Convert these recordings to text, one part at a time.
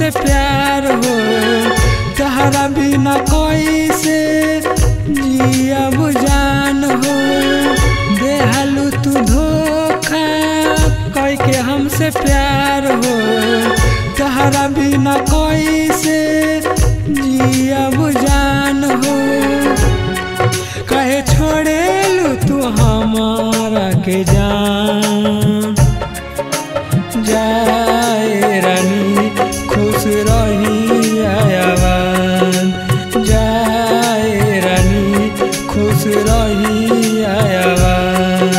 हमसे प्यार हो तहरा बिना कोई से जिया बुझान हो देहलू तू धोखा कई के हमसे प्यार हो तहरा बिना कोई से जिया बुझान हो कहे छोड़ेलू तू हमारा के जान जाए रानी खुश रही आयावान जाए रानी खुश रही आयावान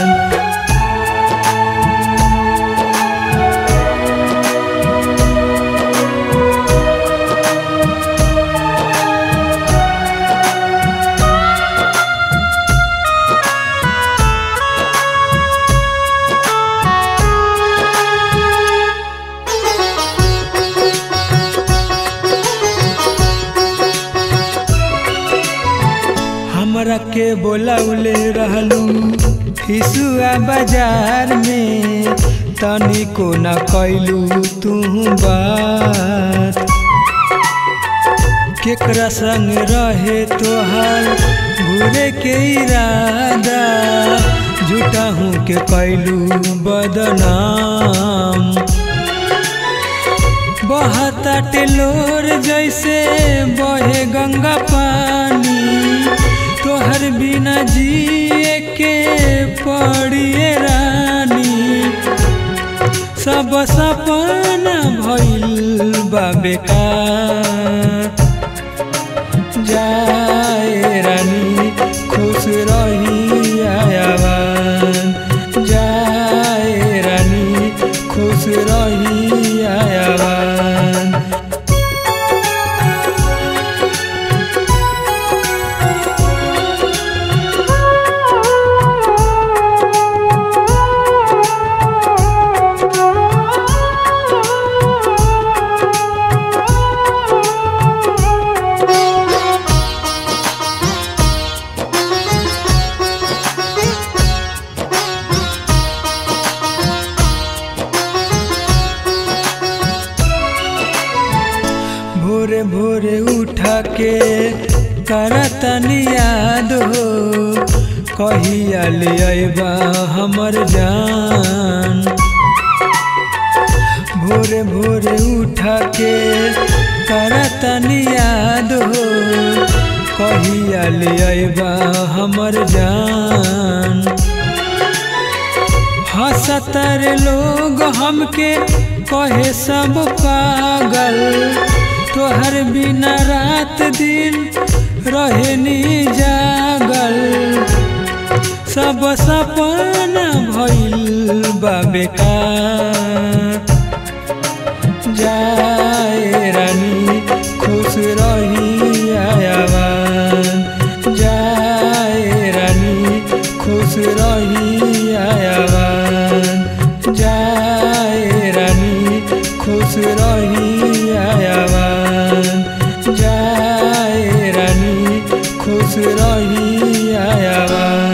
हमरा के बोलौले रहलू हिसुआ बाजार में तनिको न कैलू तू बात केकरा संग रहे तोहार घूरे के इरादा झूठा हूँ के कैलू बदनाम बहता टेलोर जैसे बहे गंगा पानी तोहर बिना जिए के पड़िए रानी सब सपना भइल बा बेकार जाए रानी खुश रही आयावान जाए रानी खुश रही आयावान भोरे भोरे उठा के करतन याद हो कहिया ले अबा हमर जान भोरे भोरे उठा के करतन याद हो कहिया ले अबा हमर जान हसतर लोग हमके कहे सब पागल तोहर बिना रात दिन रहनी जागल सब सपना भइल बा बेकार जाए रानी खुश रही आयावान जाए रानी खुश रही आयावान जाए रानी खुश रही आयावान जाए रानी खुश रही आयावान